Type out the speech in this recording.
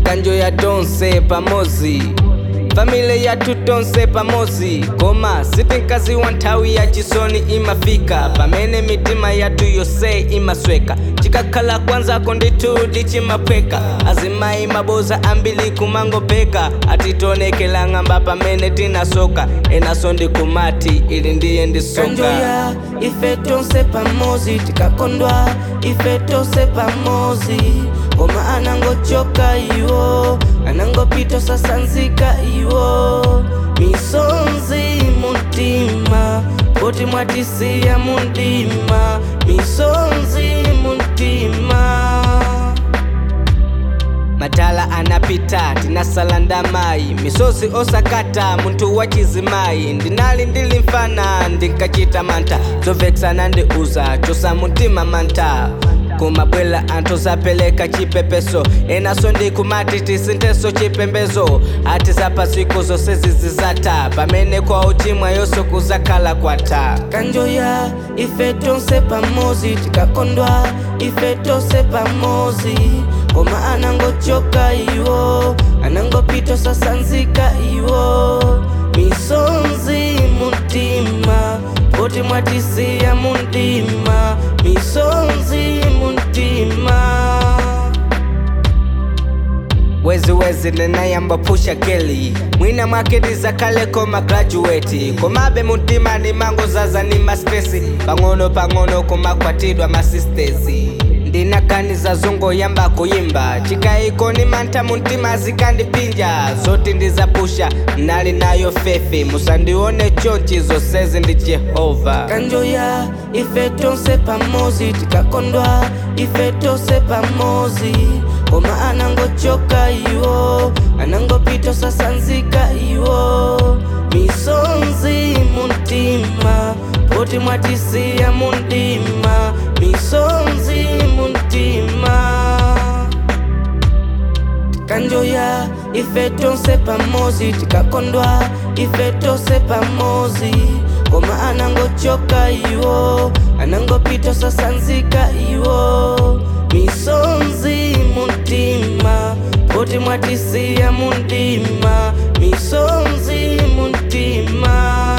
kanjo ya tonse pamozi famile yathu tonse pamozi koma sitinkazi wa nthawi ya chisoni imafika pamene mitima yathu yonse imasweka chikakhala kwanzako ndithudi chimaphweka azimayi maboza ambiri kumangopeka atitonekela ng'amba pamene tinasoka enaso ndikumati ili ndiye ndisoka kanjo ya ife tonse pamozi tikakondwa ife tonse pamozi koma anangochoka iwo anangopita sasanzika iwo misonzi muntima poti mwatisiya mundima misonzi muntima matala anapita tinasala ndamayi misozi osakata munthu wachizimayi ndinali ndili mfana ndinkachita mantha zovetsana ndi uza chosa mumtima mantha kumabwela anthu zapereka chipepeso enaso ndikumati tisinteso chipembezo ati zapasiko zonse zizizatha pamene kwa uchimwa yonse kuzakhala kwatha kanjo ya ife tonse pamozi tikakondwa ife tonse pamozi koma anangochoka iwo anangopita sasanzika iwo misonzi muntima poti mwatisiya mundima misonzi muntima weziwezi nenayamba pusha keli mwina mwake ndizakhale koma graduate komabe muntima ni mango zaza ni maspesi pang'ono pang'ono kumakwatidwa masistezi ndinaganiza zongoyamba kuyimba chikayiko ni mantha muntima zikandipinja zoti ndizapusha nali nayo fefe musandione chonchi zonsezi ndi jehova kanjo ya ife tonse pamozi tikakondwa ife tonse pamozi koma anangochoka iwo anangopita sasanzika iwo misonzi muntima poti mwatisiya mundima misonzi muntima kanjo ya ife tonse pamozi tikakondwa ife tonse pamozi koma anangochoka iwo anangopita sasanzika iwo misonzi muntima poti mwatisiya mundima misonzi muntima